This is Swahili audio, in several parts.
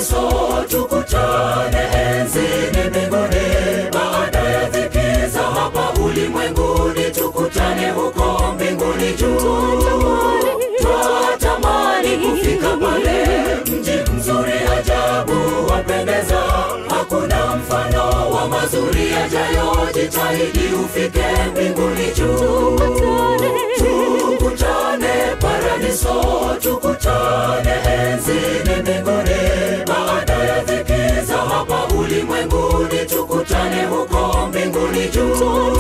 paradiso, tukutane enzini mbinguni. Baada ya dhiki za hapa ulimwenguni, tukutane huko mbinguni juu. Twatamani kufika pale, mji mzuri ajabu wapendeza, hakuna mfano wa mazuri yajayo. Jitahidi ufike mbinguni juu, tukutane paradiso, tukutane enzini mbinguni. Baada ya dhiki za hapa ulimwenguni, tukutane huko mbinguni juu.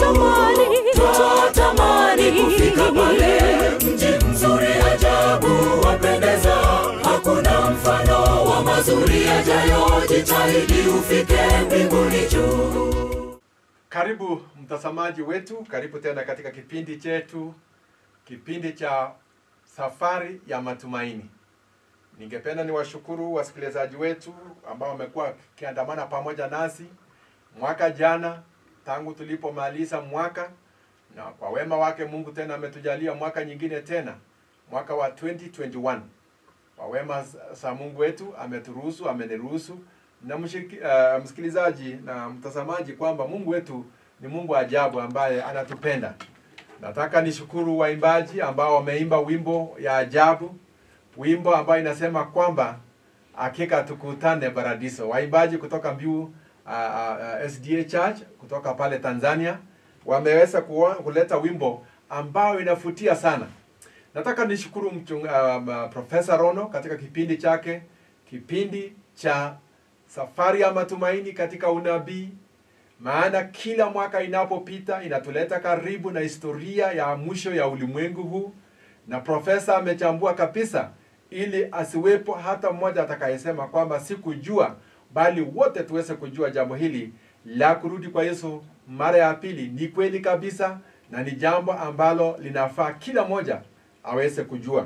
Twatamani kufika pale, mji mzuri ajabu wapendeza, hakuna mfano wa mazuri yajayo. Jitahidi ufike mbinguni juu. Karibu mtazamaji wetu, karibu tena katika kipindi chetu, kipindi cha safari ya matumaini. Ningependa niwashukuru wasikilizaji wetu ambao wamekuwa wakiandamana pamoja nasi mwaka jana tangu tulipomaliza mwaka, na kwa wema wake Mungu tena ametujalia mwaka nyingine tena, mwaka wa 2021 kwa wema za Mungu wetu ameturuhusu, ameniruhusu na mshiki, uh, msikilizaji na mtazamaji kwamba Mungu wetu ni Mungu ajabu ambaye anatupenda. Nataka nishukuru waimbaji ambao wameimba wimbo ya ajabu, wimbo ambayo inasema kwamba hakika tukutane paradiso. Waimbaji kutoka Mbiu uh, uh, SDA Church kutoka pale Tanzania wameweza kuwa, kuleta wimbo ambao inafutia sana. Nataka nishukuru mchung, uh, Profesa Rono katika kipindi chake, kipindi cha safari ya matumaini katika unabii, maana kila mwaka inapopita inatuleta karibu na historia ya mwisho ya ulimwengu huu, na profesa amechambua kabisa, ili asiwepo hata mmoja atakayesema kwamba sikujua, bali wote tuweze kujua jambo hili la kurudi kwa Yesu mara ya pili ni kweli kabisa, na ni jambo ambalo linafaa kila mmoja aweze kujua.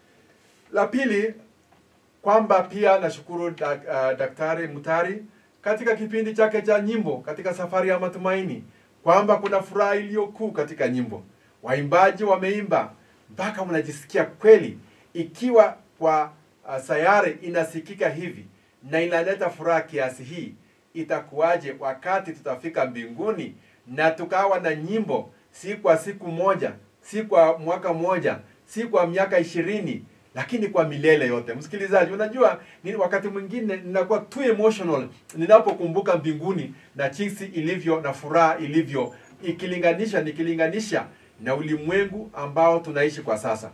La pili kwamba pia nashukuru dak, uh, Daktari Mutari katika kipindi chake cha nyimbo katika safari ya matumaini, kwamba kuna furaha iliyokuu katika nyimbo. Waimbaji wameimba mpaka mnajisikia kweli, ikiwa kwa uh, sayari inasikika hivi na inaleta furaha kiasi hii, itakuwaje wakati tutafika mbinguni na tukawa na nyimbo si kwa siku moja, si kwa mwaka mmoja, si kwa miaka ishirini lakini kwa milele yote. Msikilizaji, unajua ni wakati mwingine ninakuwa too emotional ninapokumbuka mbinguni na jinsi ilivyo na furaha ilivyo, ikilinganisha nikilinganisha na ulimwengu ambao tunaishi kwa sasa.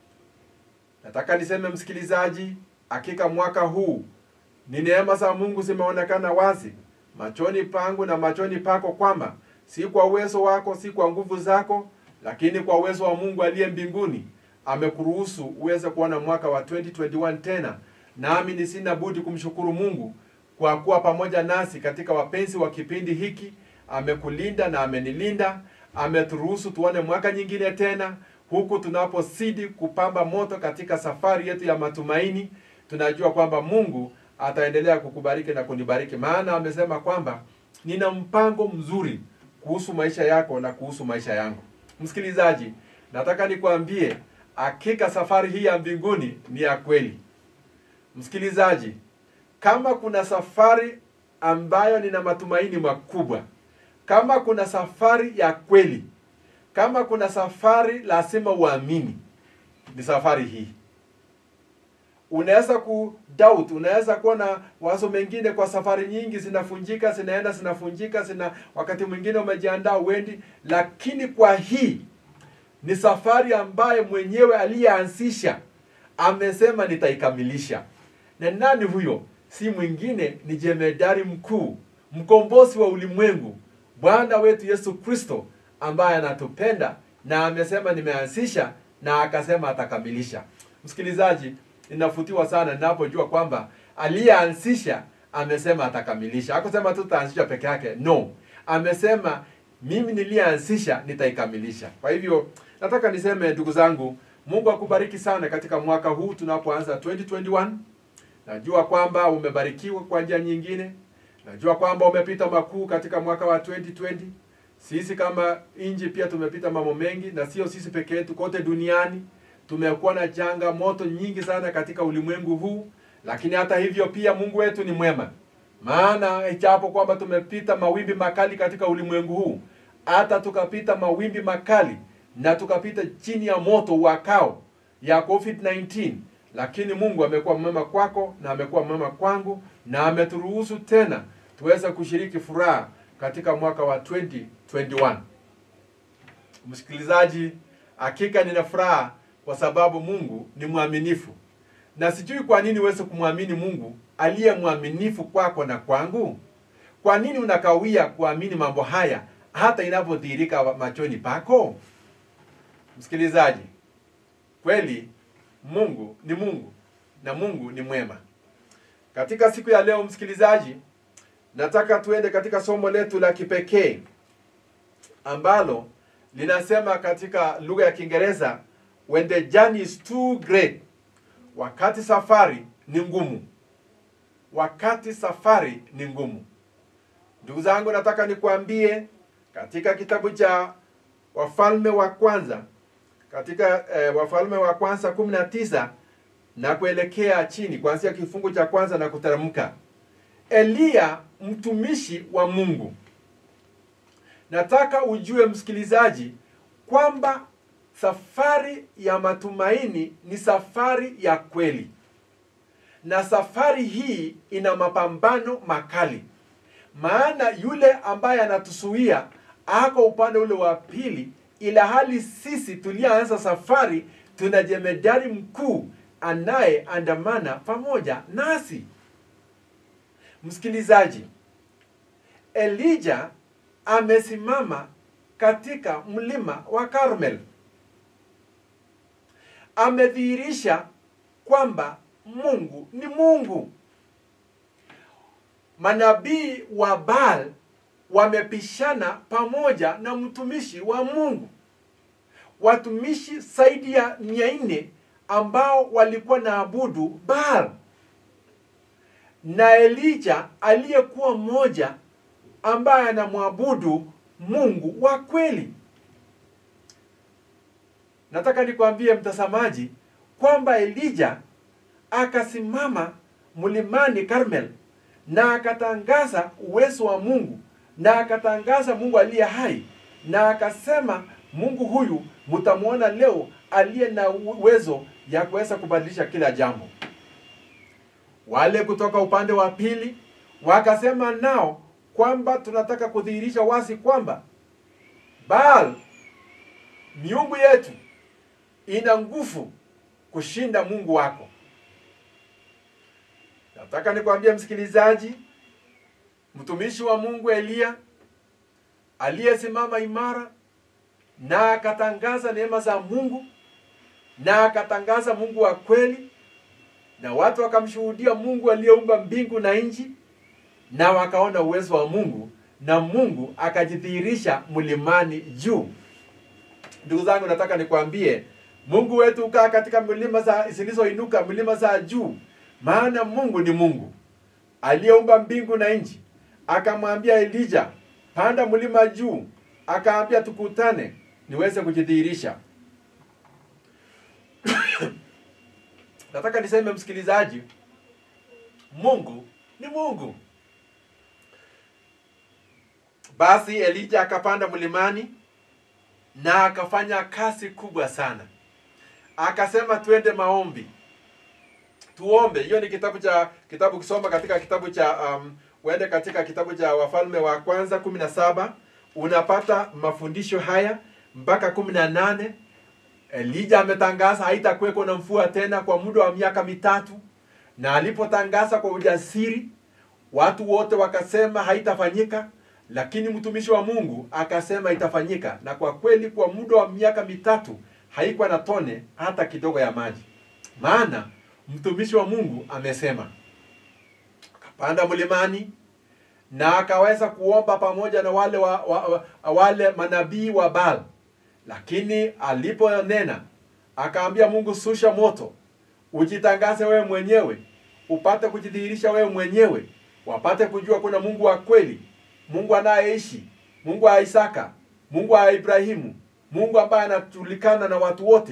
Nataka niseme msikilizaji, hakika mwaka huu ni neema za Mungu zimeonekana wazi machoni pangu na machoni pako, kwamba si kwa uwezo wako, si kwa nguvu zako, lakini kwa uwezo wa Mungu aliye mbinguni amekuruhusu uweze kuona mwaka wa 2021 tena, nami ni sina budi kumshukuru Mungu kwa kuwa pamoja nasi katika wapenzi wa kipindi hiki. Amekulinda na amenilinda, ameturuhusu tuone mwaka nyingine tena, huku tunapozidi kupamba moto katika safari yetu ya matumaini. Tunajua kwamba Mungu ataendelea kukubariki na kunibariki, maana amesema kwamba nina mpango mzuri kuhusu maisha yako na kuhusu maisha yangu. Msikilizaji, nataka nikwambie hakika safari hii ya mbinguni ni ya kweli. Msikilizaji, kama kuna safari ambayo nina matumaini makubwa, kama kuna safari ya kweli, kama kuna safari lazima uamini, ni safari hii. Unaweza ku doubt, unaweza kuwa na wazo mengine kwa safari nyingi, zinafunjika zinaenda zinafunjika, zina wakati mwingine umejiandaa uendi, lakini kwa hii ni safari ambaye mwenyewe aliyeanzisha amesema nitaikamilisha. Na nani huyo? Si mwingine, ni jemedari mkuu, mkombozi wa ulimwengu, Bwana wetu Yesu Kristo, ambaye anatupenda na amesema nimeanzisha, na akasema atakamilisha. Msikilizaji, ninafutiwa sana ninapojua kwamba aliyeanzisha amesema atakamilisha. Hakusema tu tutaanzisha peke yake, no, amesema mimi niliyeanzisha nitaikamilisha. Kwa hivyo nataka niseme ndugu zangu, Mungu akubariki sana katika mwaka huu tunapoanza 2021. Najua kwamba umebarikiwa kwa njia nyingine. Najua kwamba umepita makuu katika mwaka wa 2020. Sisi kama nchi pia tumepita mambo mengi, na sio sisi peke yetu, kote duniani tumekuwa na changamoto nyingi sana katika ulimwengu huu, lakini hata hivyo pia Mungu wetu ni mwema, maana ijapo kwamba tumepita mawimbi makali katika ulimwengu huu, hata tukapita mawimbi makali na tukapita chini ya moto wakao ya COVID-19, lakini Mungu amekuwa mwema kwako na amekuwa mwema kwangu na ameturuhusu tena tuweze kushiriki furaha katika mwaka wa 2021. Msikilizaji, hakika nina furaha kwa sababu Mungu ni mwaminifu, na sijui kwa nini uweze kumwamini Mungu aliye mwaminifu kwako na kwangu. Kwa nini unakawia kuamini mambo haya hata inapodhihirika machoni pako? Msikilizaji, kweli Mungu ni Mungu na Mungu ni mwema. Katika siku ya leo, msikilizaji, nataka tuende katika somo letu la kipekee ambalo linasema katika lugha ya Kiingereza, when the journey is too great, wakati safari ni ngumu. Wakati safari ni ngumu. Ndugu zangu, nataka nikuambie katika kitabu cha Wafalme wa Kwanza, katika eh, Wafalme wa Kwanza kumi na tisa na kuelekea chini, kuanzia kifungu cha kwanza na kuteremka, Eliya mtumishi wa Mungu. Nataka ujue msikilizaji, kwamba safari ya matumaini ni safari ya kweli, na safari hii ina mapambano makali, maana yule ambaye anatusuia ako upande ule wa pili, ila hali sisi tulianza safari tuna jemedari mkuu anayeandamana pamoja nasi. Msikilizaji, Elijah amesimama katika mlima wa Karmel, amedhihirisha kwamba Mungu ni Mungu. Manabii wa Baal wamepishana pamoja na mtumishi wa Mungu, watumishi zaidi ya mia nne ambao walikuwa na abudu Baal na Elija aliyekuwa mmoja ambaye anamwabudu Mungu wa kweli. Nataka nikwambie mtazamaji kwamba Elija akasimama mlimani Karmel na akatangaza uwezo wa Mungu na akatangaza Mungu aliye hai na akasema, Mungu huyu mtamwona leo aliye na uwezo ya kuweza kubadilisha kila jambo. Wale kutoka upande wa pili wakasema nao kwamba tunataka kudhihirisha wazi kwamba Baal miungu yetu ina nguvu kushinda Mungu wako. Nataka nikwambie msikilizaji, mtumishi wa Mungu Eliya aliyesimama imara na akatangaza neema za Mungu na akatangaza Mungu wa kweli, na watu wakamshuhudia Mungu aliyeumba mbingu na nchi, na wakaona uwezo wa Mungu, na Mungu akajidhihirisha mlimani juu. Ndugu zangu, nataka nikwambie Mungu wetu ukaa katika milima za zilizoinuka, milima za juu, maana Mungu ni Mungu aliyeumba mbingu na nchi. Akamwambia Elija, panda mlima juu, akaambia tukutane niweze kujidhihirisha. Nataka niseme msikilizaji, Mungu ni Mungu. Basi Elija akapanda mlimani na akafanya kazi kubwa sana. Akasema twende maombi, tuombe. Hiyo ni kitabu cha kitabu kisoma katika kitabu cha um, uende katika kitabu cha Wafalme wa Kwanza kumi na saba unapata mafundisho haya mpaka kumi na nane. Elija ametangaza haitakuweko na mvua tena kwa muda wa miaka mitatu, na alipotangaza kwa ujasiri, watu wote wakasema haitafanyika, lakini mtumishi wa Mungu akasema itafanyika, na kwa kweli kwa muda wa miaka mitatu haikuwa na tone hata kidogo ya maji, maana mtumishi wa Mungu amesema. Akapanda mlimani na akaweza kuomba pamoja na wale wa, wa, wa, wale manabii wa Baal lakini aliponena akaambia Mungu, susha moto, ujitangaze wewe mwenyewe, upate kujidhihirisha wewe mwenyewe, wapate kujua kuna Mungu wa kweli, Mungu anayeishi, Mungu wa Isaka, Mungu wa Ibrahimu, Mungu ambaye anajulikana na watu wote,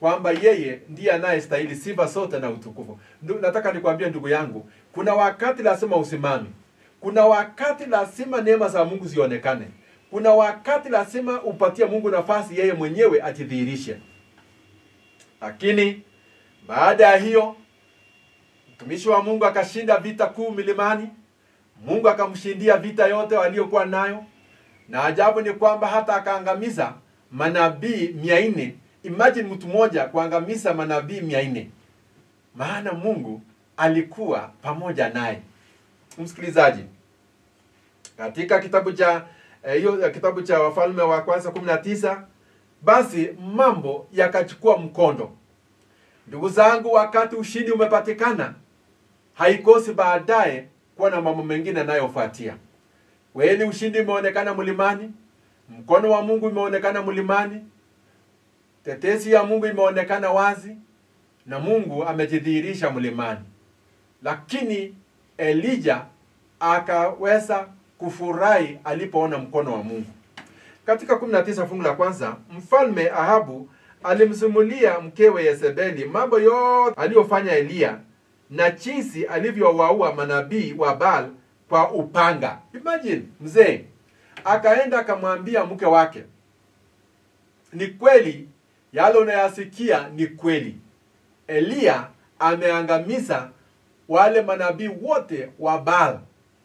kwamba yeye ndiye anayestahili sifa zote na utukufu. Ndu, nataka nikwambie ndugu yangu, kuna wakati lazima usimame, kuna wakati lazima neema za Mungu zionekane, kuna wakati lazima upatie Mungu nafasi yeye mwenyewe ajidhihirishe. Lakini baada ya hiyo mtumishi wa Mungu akashinda vita kuu milimani. Mungu akamshindia vita yote aliyokuwa nayo, na ajabu ni kwamba hata akaangamiza manabii mia nne. Imagine mtu mmoja kuangamiza manabii mia nne, maana Mungu alikuwa pamoja naye. Msikilizaji, katika kitabu cha hiyo eh, kitabu cha Wafalme wa kwanza 19 basi mambo yakachukua mkondo. Ndugu zangu, wakati ushindi umepatikana, haikosi baadaye kuwa na mambo mengine yanayofuatia. Kweli ushindi umeonekana mlimani, mkono wa Mungu imeonekana mlimani, tetesi ya Mungu imeonekana wazi, na Mungu amejidhihirisha mlimani. Lakini Elija akaweza kufurahi alipoona mkono wa Mungu. Katika 19 fungu la kwanza, mfalme Ahabu alimsimulia mkewe Yezebeli mambo yote aliyofanya Eliya na jinsi alivyowaua manabii wa Baal kwa upanga. Imagine mzee akaenda akamwambia mke wake, ni kweli yale unayasikia ni kweli, Eliya ameangamiza wale manabii wote wa Baal.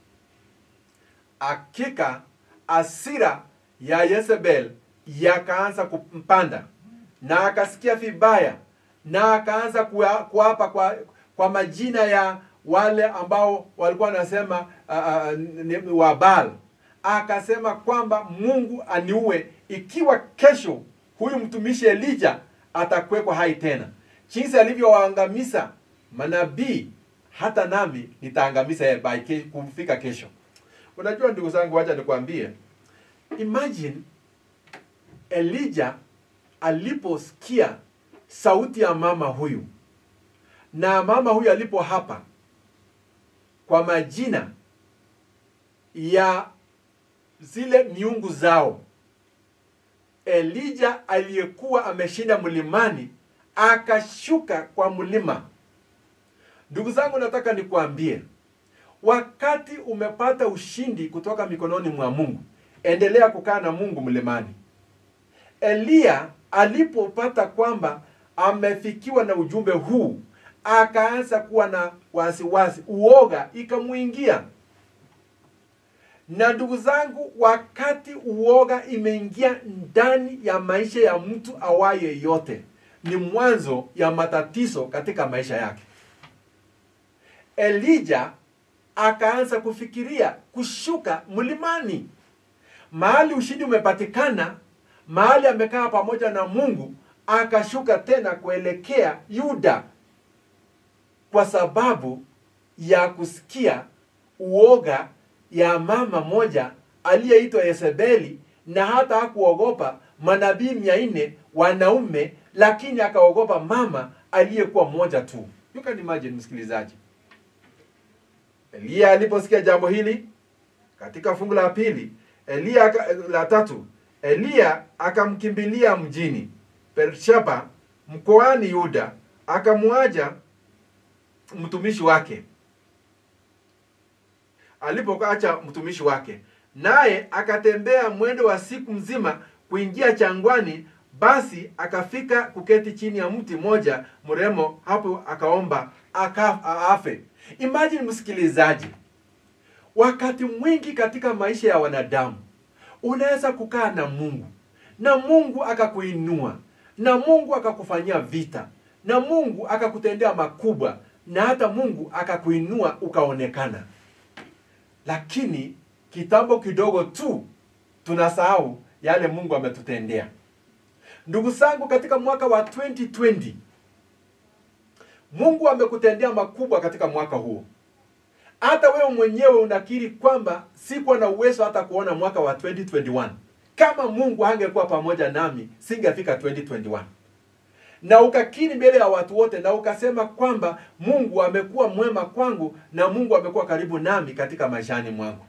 Hakika asira ya Yezebel yakaanza kumpanda na akasikia vibaya na akaanza kuapa kwa, kwa majina ya wale ambao walikuwa wanasema uh, uh, wa Baal. Akasema kwamba Mungu aniue ikiwa kesho huyu mtumishi Elija atakwekwa hai tena. Jinsi alivyowaangamiza manabii, hata nami nitaangamiza yeye by kufika kesho. Unajua ndugu zangu, wacha nikwambie, imagine Elija aliposikia sauti ya mama huyu na mama huyu alipo hapa kwa majina ya zile miungu zao, Elija aliyekuwa ameshinda mlimani akashuka kwa mlima. Ndugu zangu, nataka nikwambie, wakati umepata ushindi kutoka mikononi mwa Mungu, endelea kukaa na Mungu mlimani. Eliya alipopata kwamba amefikiwa na ujumbe huu, akaanza kuwa na wasiwasi, uoga ikamwingia. Na ndugu zangu, wakati uoga imeingia ndani ya maisha ya mtu awaye yote, ni mwanzo ya matatizo katika maisha yake. Elija akaanza kufikiria kushuka mlimani, mahali ushindi umepatikana mahali amekaa pamoja na Mungu, akashuka tena kuelekea Yuda kwa sababu ya kusikia uoga ya mama moja aliyeitwa Yezebeli, na hata hakuogopa manabii mia nne wanaume, lakini akaogopa mama aliyekuwa mmoja tu. You can imagine, msikilizaji. Eliya aliposikia jambo hili, katika fungu la pili, Eliya la tatu Eliya akamkimbilia mjini Bersheba mkoani Yuda, akamwaja mtumishi wake alipoacha mtumishi wake, naye akatembea mwendo wa siku mzima kuingia changwani. Basi akafika kuketi chini ya mti mmoja mremo, hapo akaomba aka, afe. Imagine msikilizaji, wakati mwingi katika maisha ya wanadamu unaweza kukaa na Mungu na Mungu akakuinua na Mungu akakufanyia vita na Mungu akakutendea makubwa na hata Mungu akakuinua ukaonekana, lakini kitambo kidogo tu tunasahau yale Mungu ametutendea. Ndugu zangu, katika mwaka wa 2020 Mungu amekutendea makubwa katika mwaka huo. Hata wewe mwenyewe unakiri kwamba sikuwa na uwezo hata kuona mwaka wa 2021. Kama Mungu hangekuwa pamoja nami, singefika 2021. Na ukakiri mbele ya watu wote na ukasema kwamba Mungu amekuwa mwema kwangu na Mungu amekuwa karibu nami katika maishani mwangu.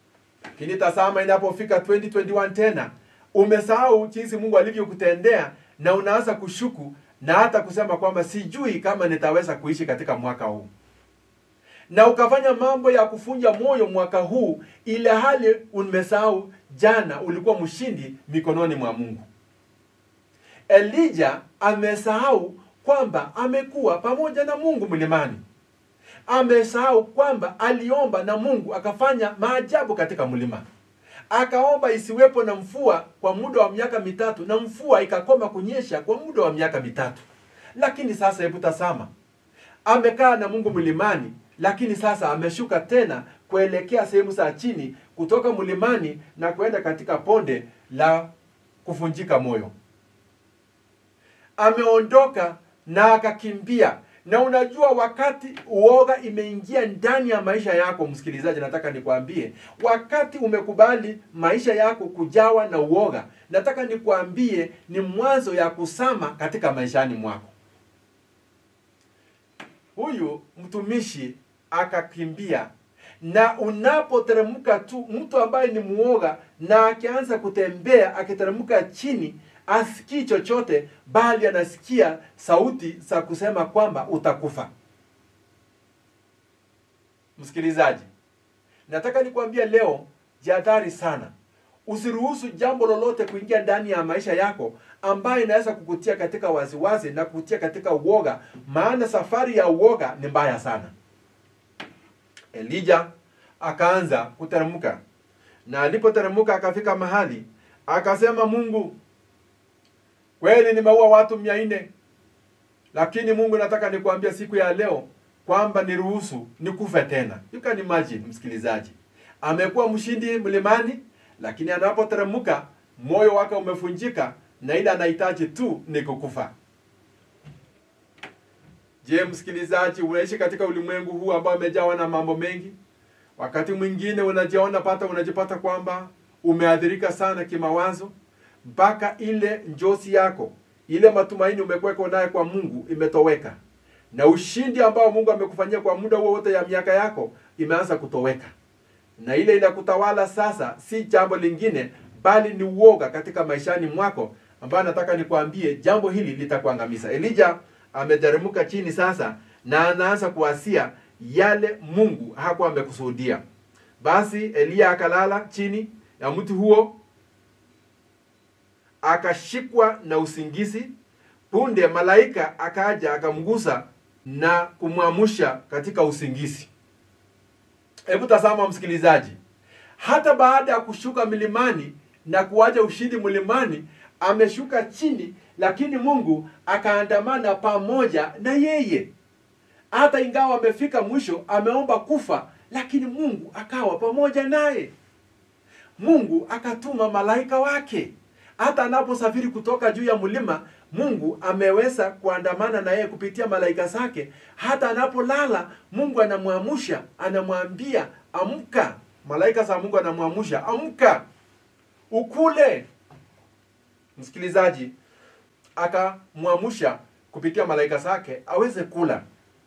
Lakini tazama, inapofika 2021 tena umesahau jinsi Mungu alivyokutendea na unaanza kushuku na hata kusema kwamba sijui kama nitaweza kuishi katika mwaka huu na ukafanya mambo ya kufunja moyo mwaka huu ile hali umesahau jana ulikuwa mshindi mikononi mwa mungu elija amesahau kwamba amekuwa pamoja na mungu mlimani amesahau kwamba aliomba na mungu akafanya maajabu katika mlima akaomba isiwepo na mvua kwa muda wa miaka mitatu na mvua ikakoma kunyesha kwa muda wa miaka mitatu lakini sasa hebu tazama amekaa na mungu mlimani lakini sasa ameshuka tena kuelekea sehemu za chini kutoka mlimani na kwenda katika ponde la kuvunjika moyo ameondoka na akakimbia na unajua wakati uoga imeingia ndani ya maisha yako msikilizaji nataka nikwambie wakati umekubali maisha yako kujawa na uoga nataka nikwambie ni mwanzo ya kusama katika maishani mwako huyu mtumishi akakimbia na unapoteremka tu mtu ambaye ni muoga na akianza kutembea akiteremka chini asikii chochote bali anasikia sauti za kusema kwamba utakufa msikilizaji nataka nikwambie leo jihadhari sana usiruhusu jambo lolote kuingia ndani ya maisha yako ambayo inaweza kukutia katika wasiwasi na kukutia katika uoga maana safari ya uoga ni mbaya sana elija akaanza kuteremka na alipoteremka akafika mahali akasema mungu kweli nimeua watu mia nne lakini mungu nataka nikuambia siku ya leo kwamba niruhusu nikufe tena you can imagine msikilizaji amekuwa mshindi mlimani lakini anapoteremka moyo wake umefunjika na ile anahitaji tu ni kukufa je msikilizaji unaishi katika ulimwengu huu ambao umejawa na mambo mengi wakati mwingine unajiona pata unajipata kwamba umeathirika sana kimawazo mpaka ile njosi yako ile matumaini umekuweka naye kwa mungu imetoweka na ushindi ambao mungu amekufanyia kwa muda huo wote ya miaka yako imeanza kutoweka na ile inakutawala sasa si jambo lingine bali ni uoga katika maishani mwako ambayo nataka nikwambie jambo hili litakuangamiza elija ameteremka chini sasa na anaanza kuasia yale mungu hakuwa amekusudia basi eliya akalala chini ya mti huo akashikwa na usingizi punde malaika akaja akamgusa na kumwamusha katika usingizi hebu tazama msikilizaji hata baada ya kushuka milimani na kuacha ushindi mlimani ameshuka chini lakini mungu akaandamana pamoja na yeye hata ingawa amefika mwisho ameomba kufa lakini mungu akawa pamoja naye mungu akatuma malaika wake hata anaposafiri kutoka juu ya mlima mungu ameweza kuandamana na yeye kupitia malaika zake hata anapolala mungu anamwamusha anamwambia amka malaika za mungu anamwamusha amka ukule msikilizaji akamwamusha kupitia malaika zake aweze kula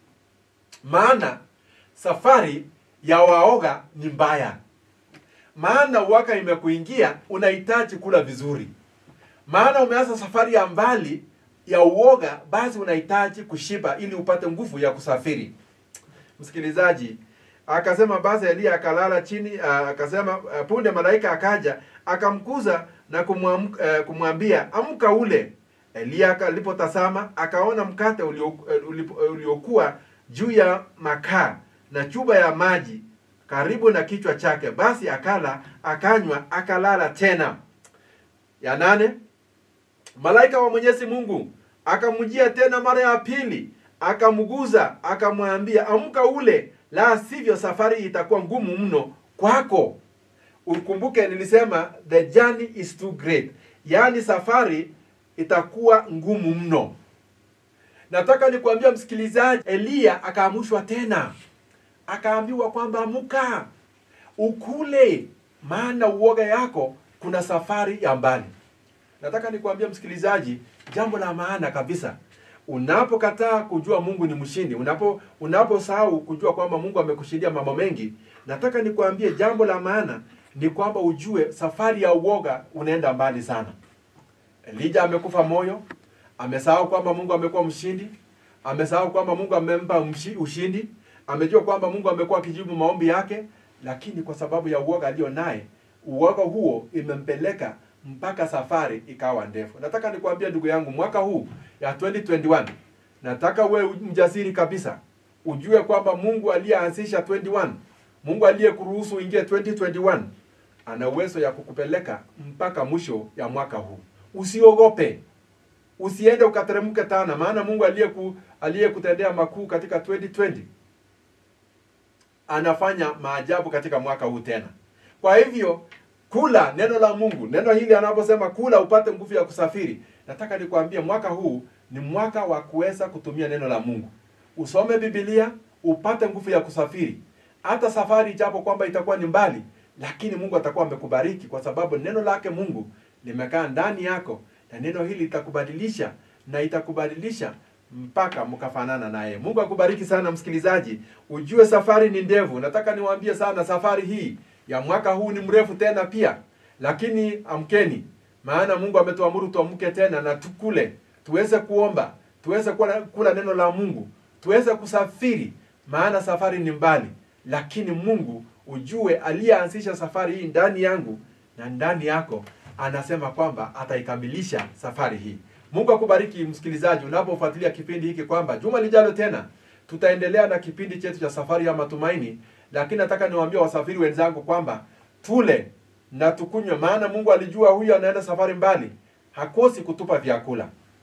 maana safari ya waoga ni mbaya maana uwaka imekuingia unahitaji kula vizuri maana umeanza safari ya mbali ya uoga basi unahitaji kushiba ili upate nguvu ya kusafiri msikilizaji akasema basi eliya akalala chini uh, akasema uh, punde malaika akaja akamkuza na kumwam, uh, kumwambia amka ule eliya alipotazama akaona mkate uliokuwa ulio, ulio juu ya makaa na chuba ya maji karibu na kichwa chake basi akala akanywa akalala tena ya nane malaika wa mwenyezi mungu akamjia tena mara ya pili akamguza akamwambia amka ule la sivyo safari itakuwa ngumu mno kwako ukumbuke nilisema the journey is too great yaani safari itakuwa ngumu mno nataka nikuambia msikilizaji eliya akaamushwa tena akaambiwa kwamba amka ukule maana uoga yako kuna safari ya mbali nataka nikuambia msikilizaji jambo la maana kabisa unapokataa kujua mungu ni mshindi unapo unaposahau kujua kwamba mungu amekushindia mambo mengi nataka nikuambie jambo la maana ni kwamba ujue safari ya uoga unaenda mbali sana elija amekufa moyo amesahau kwamba Mungu amekuwa mshindi, amesahau kwamba Mungu amempa mshi- ushindi, amejua kwamba Mungu amekuwa akijibu maombi yake, lakini kwa sababu ya uoga alio naye, uoga huo imempeleka mpaka safari ikawa ndefu. Nataka nikwambie ndugu yangu, mwaka huu ya 2021 nataka uwe mjasiri kabisa, ujue kwamba Mungu aliyeanzisha 21, Mungu aliyekuruhusu uingie 2021 ana uwezo ya kukupeleka mpaka mwisho ya mwaka huu. Usiogope, usiende ukateremke tana, maana Mungu aliyeku aliyekutendea makuu katika 2020 anafanya maajabu katika mwaka huu tena. Kwa hivyo kula neno la Mungu. Neno hili anaposema kula upate nguvu ya kusafiri, nataka nikwambie mwaka huu ni mwaka wa kuweza kutumia neno la Mungu. Usome Biblia upate nguvu ya kusafiri. Hata safari ijapo kwamba itakuwa ni mbali, lakini Mungu atakuwa amekubariki kwa sababu neno lake Mungu limekaa ndani yako, na neno hili litakubadilisha na itakubadilisha mpaka mkafanana naye. Mungu akubariki sana msikilizaji, ujue safari ni ndefu. Nataka niwaambie sana, safari hii ya mwaka huu ni mrefu tena pia, lakini amkeni, maana Mungu ametuamuru tuamke tena na tukule, tuweze kuomba, tuweze kula, kula neno la Mungu, tuweze kusafiri, maana safari ni mbali, lakini Mungu ujue, aliyeanzisha safari hii ndani yangu na ndani yako, anasema kwamba ataikamilisha safari hii. Mungu akubariki msikilizaji, unapofuatilia kipindi hiki kwamba juma lijalo tena tutaendelea na kipindi chetu cha safari ya matumaini, lakini nataka niwaambie wasafiri wenzangu kwamba tule na tukunywe, maana Mungu alijua huyu anaenda safari mbali, hakosi kutupa vyakula,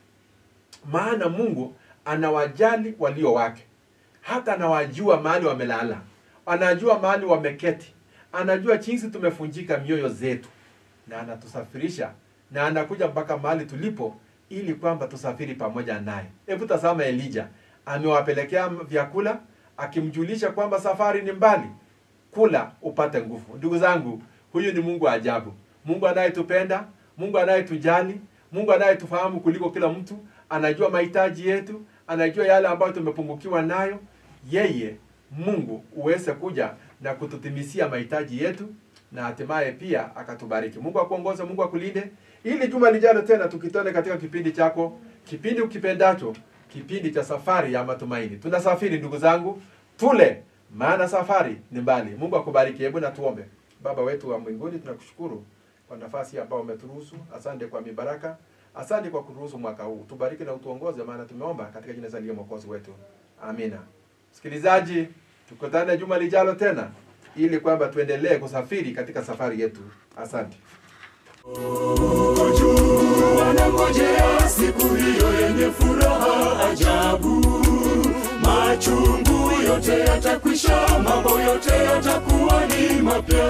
maana Mungu anawajali walio wake, hata anawajua mahali wamelala, anajua mahali wameketi, anajua jinsi tumefunjika mioyo zetu, na anatusafirisha na anakuja mpaka mahali tulipo ili kwamba tusafiri pamoja naye. Hebu tazama Elija amewapelekea vyakula akimjulisha kwamba safari ni mbali, kula upate nguvu. Ndugu zangu, huyu ni Mungu wa ajabu, Mungu anayetupenda, Mungu anayetujali, Mungu anayetufahamu kuliko kila mtu, anajua mahitaji yetu, anajua yale ambayo tumepungukiwa nayo. Yeye Mungu uweze kuja na kututimisia mahitaji yetu na hatimaye pia akatubariki. Mungu akuongoze, Mungu akulinde, ili juma lijalo tena tukitane katika kipindi chako, kipindi ukipendacho, kipindi cha safari ya matumaini. Tunasafiri ndugu zangu, tule, maana safari ni mbali. Mungu akubariki. Hebu na tuombe. Baba wetu wa mbinguni, tunakushukuru kwa nafasi ambayo umeturuhusu. Asante kwa mibaraka, asante kwa kuruhusu mwaka huu. Tubariki na utuongoze, maana tumeomba katika jina la mwokozi wetu, amina. Msikilizaji, tukutane juma lijalo tena ili kwamba tuendelee kusafiri katika safari yetu. Asante. wanangojea siku hiyo yenye furaha ajabu. Machungu yote yatakwisha, mambo yote yatakuwa ni mapya.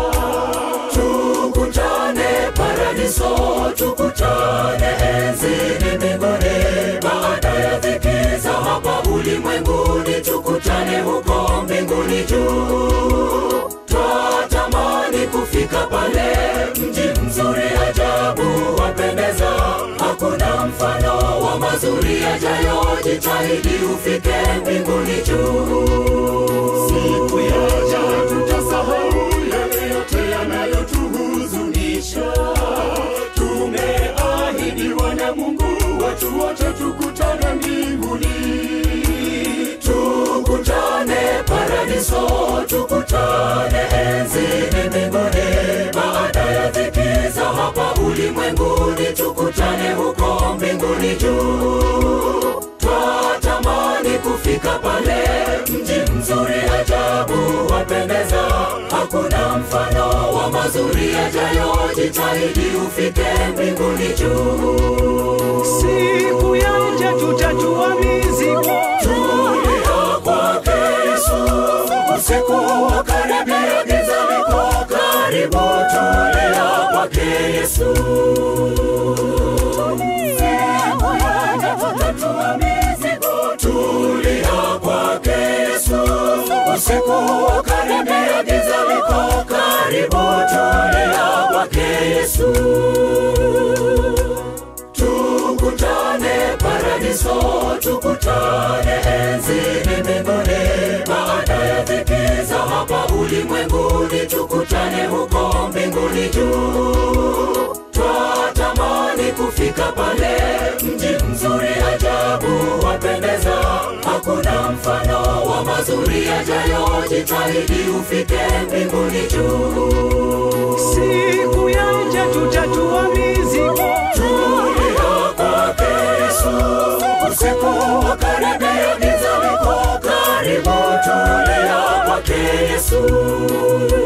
Tukutane paradiso, tukutane enzini mbinguni, baada ya dhiki za hapa ulimwenguni, tukutane huko mbinguni juu. Twatamani kufika pale, mji mzuri ajabu wapendeza, hakuna mfano wa mazuri yajayo. Jitahidi ufike mbinguni juu. Siku yaja tutasahau yale yote yanayotuhuzunisha. Tumeahidiwa na Mungu, watu wote tukutane mbinguni tukutane paradiso, tukutane enzini mbinguni, baada ya dhiki za hapa ulimwenguni, tukutane huko mbinguni juu. Twatamani kufika pale, mji mzuri ajabu wapendeza, hakuna mfano wa mazuri yajayo. Jitahidi ufike mbinguni juu. Siku yaja tutatua mizigo, Tulia kwake Yesu, usiku wa karibia, giza liko karibu. Tulia kwake Yesu. Siku yaja tutatua mizigo. Tulia kwake Yesu, usiku wa karibia, giza liko karibu. Tulia kwake Yesu tukutane paradiso, tukutane enzini mbinguni, baada ya dhiki za hapa ulimwenguni, tukutane huko mbinguni juu. Twatamani kufika pale, mji mfano wa mazuri yajayo, jitahidi ufike mbinguni juu. siku yaja tutatua mizigo Tulia kwake Yesu, usiku wakaribia, giza liko karibu. Tulia kwake Yesu.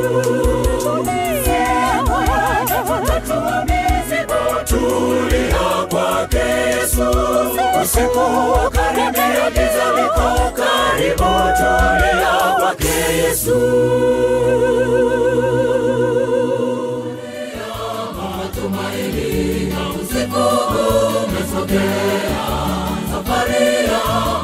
Tulia kwake Yesu, usiku wakaribia, giza liko karibu. Tulia kwake Yesu. matumaini na usiku umesogea, safari ya